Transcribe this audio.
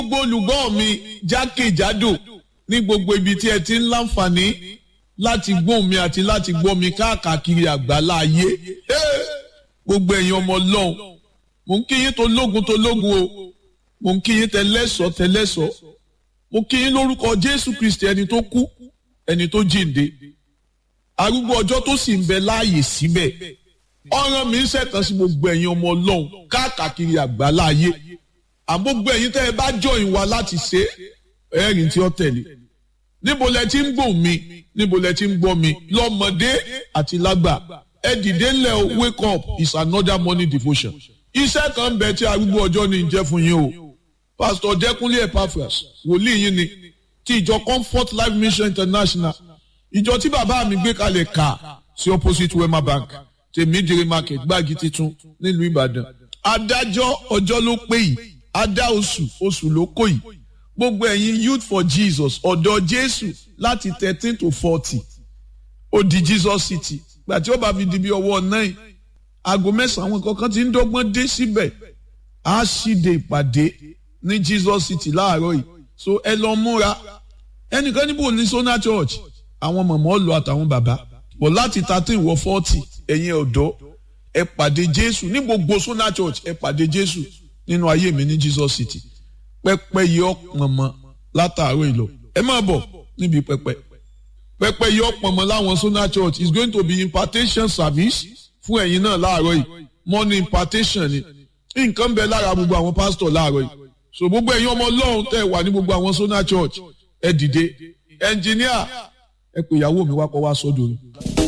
gbogbo olùgbọ́ mi jákèjádò ní gbogbo ibi tí ẹ ti ń láǹfààní láti gbóhùn mi àti láti gbọ́ mi káàkiri àgbálá ayé gbogbo ẹ̀yin ọmọ ọlọ́run mò ń kí yín tó lógun tó lógun o mò ń kí yín tẹlẹ́sọ̀ tẹlẹ́sọ̀ mo kí yín lórúkọ jésù kristi ẹni tó kú ẹni tó jíǹde arúgbó ọjọ́ tó sì ń bẹ láàyè síbẹ̀ ọ̀ràn mi ń ṣẹ̀tàn sí gbogbo ẹ̀yin ọmọ ọlọ́run káàkiri àgbálá ayé àgbógbó ẹ̀yin tẹ́ ẹ bá join wa láti ṣe ẹ̀rìn tí ó tẹ̀lé níbo lẹ ti ń gbọ́ mi níbo lẹ ti ń gbọ́ mi lọ́mọdé àti lágbà ẹ dìde ńlẹ̀ o wake up is another morning devotion iṣẹ́ kan ń bẹ tí arúgbó ọjọ́ ní jẹ́ fún yín o pastor Dẹ́kúnlé Epaphras wòlíì yín ni ti ìjọ Comfort Life Mission International ìjọ tí bàbá mi gbé kalẹ̀ kà sí opposite Wema Bank tèmídìrí market gbági titun nílùú Ìbàdàn adájọ́ ọjọ́ ló pé yìí adá oṣù oṣù ló kó yìí gbogbo ẹ̀yin youth for Jesus ọ̀dọ́ Jésù láti thirteen to forty ó di Jesus City gbà tí ó bá fi di bí ọwọ́ nine aago mẹ́sàn-án àwọn kankan ti ń dọ́gbọ́n dé síbẹ̀ á ṣíde ìpàdé ní Jesus City láàárọ̀ yìí so ẹ lọ múra ẹnìkan níbo ní Sona Church àwọn mọ̀mọ́ lọ àtàwọn bàbá bọ̀ láti thirteen wọ forty ẹ̀yin ọ̀dọ́ ẹ pàdé Jésù ní gbogbo Sona Church ẹ pàdé Jésù nínú ayé mi ní Jesus City pẹpẹ yìí ọpọnmọ látàárọ̀ ìlọ ẹ máa bọ̀ níbi pẹpẹ pẹpẹ yìí ọpọnmọ láwọn Sona Church is going to be impartation service fún ẹ̀yin náà láàárọ̀ yìí morning impartation ni nǹkan bẹ lára gbogbo àwọn pásítọ̀ láàárọ̀ yìí so gbogbo ẹ̀yin ọmọ Ọlọ́run tẹ́ wà ní gbogbo àwọn Sona Church ẹ dìde ẹnjìníà ẹ pè ìyàwó mi wá kọ́ wá sọ́dọ̀ ni.